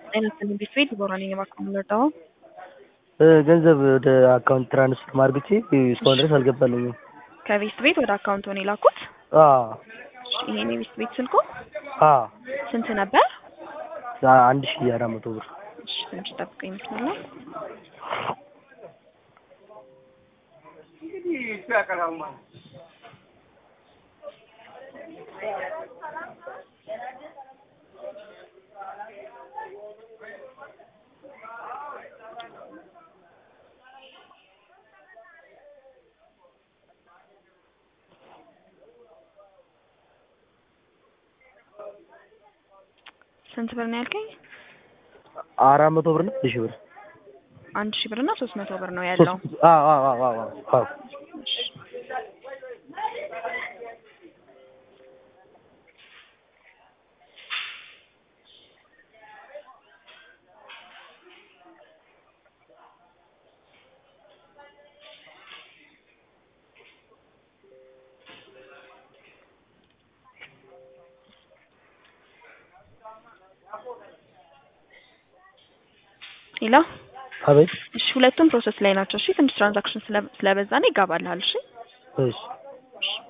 አይነት ቤት ቤት ቦራኔ እባክህ የምንረዳው ገንዘብ ወደ አካውንት ትራንስፈር ማርግቼ እስካሁን ድረስ አልገባልኝም። ከቤት ቤት ወደ አካውንት ሆነ የላኩት። አዎ ይሄን የቤት ቤት ስልኮ አዎ ስንት ነበር? አንድ ሺህ አራት መቶ ብር እሺ ትንሽ ጠብቀኝ ይመስላል። ስንት ብር ነው ያልከኝ? አራት መቶ ብር ነው አንድ ሺህ ብር አንድ ሺህ ብር እና ሶስት መቶ ብር ነው ያለው። ሶስት አዎ አዎ አዎ አዎ አዎ ሌላ አቤት እሺ፣ ሁለቱም ፕሮሰስ ላይ ናቸው። እሺ፣ ትንሽ ትራንዛክሽን ስለበዛ ነው ይጋባልሃል። እሺ እሺ እሺ